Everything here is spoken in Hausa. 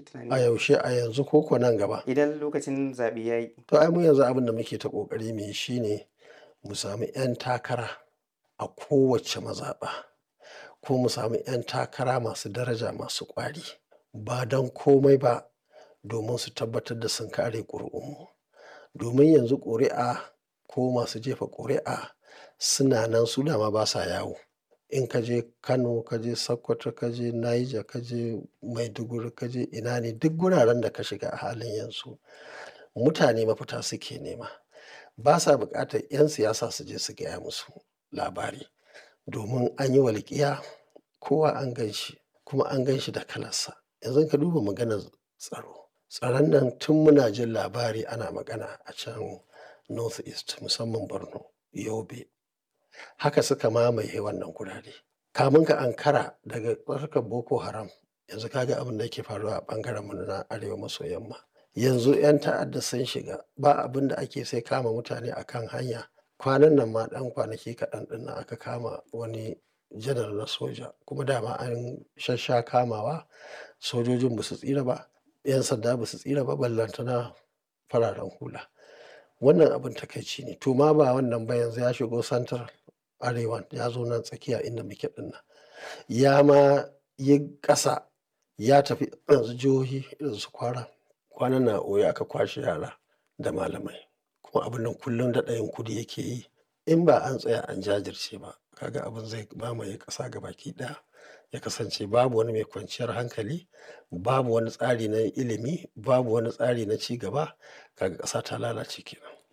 tunani? A yaushe, a yanzu ko ko nan gaba? Idan lokacin zaɓe ya yi. To ai mu yanzu abin da muke ta ƙoƙari mu yi shine mu sami 'yan takara a kowacce mazaɓa ko mu sami 'yan takara masu daraja masu ƙwari ba don komai ba domin su tabbatar da sun kare ƙuri'unmu. Domin yanzu ƙuri'a ko masu jefa ƙuri'a suna nan su dama basa yawo. In ka je Kano, ka je Sokoto, ka je Niger, ka je Maiduguri, ka je ina ne duk guraren da ka shiga a halin yanzu mutane mafita suke nema. Basa buƙatar 'yan siyasa su je su gaya musu labari domin an yi walƙiya kowa an gan shi kuma an gan shi da kalarsa. Yanzu in ka duba maganar tsaro. Tsaron nan tun muna jin labari ana magana a can North East musamman Borno, Yobe. Haka suka mamaye wannan gurare. Kamun ka ankara daga harkar Boko Haram yanzu ka ga abin da yake faruwa a ɓangaren mu na arewa maso yamma. Yanzu 'yan ta'adda sun shiga ba abin da ake sai kama mutane a kan hanya. Kwanan nan ma ɗan kwanaki kaɗan ɗin nan aka kama wani janar na soja kuma dama an shassha kamawa sojojin ba su tsira ba, 'yan sanda ba su tsira ba ballantana fararen hula. Wannan abin takaici ne. To ma ba wannan ba yanzu ya shigo central arewan ya zo nan tsakiya inda muke ɗin nan. Ya ma yi ƙasa ya tafi yanzu jihohi irin su Kwara. Kwanan nan a Oyo aka kwashe yara da malamai kuma abun nan kullum daɗa yin kudi yake yi. In ba an tsaya an jajirce ba ka ga abin zai mamaye ƙasa gabaki ɗaya. Ya kasance babu wani mai kwanciyar hankali, babu wani tsari na ilimi, babu wani tsari na ci gaba. Ka ga ƙasa ta lalace kenan.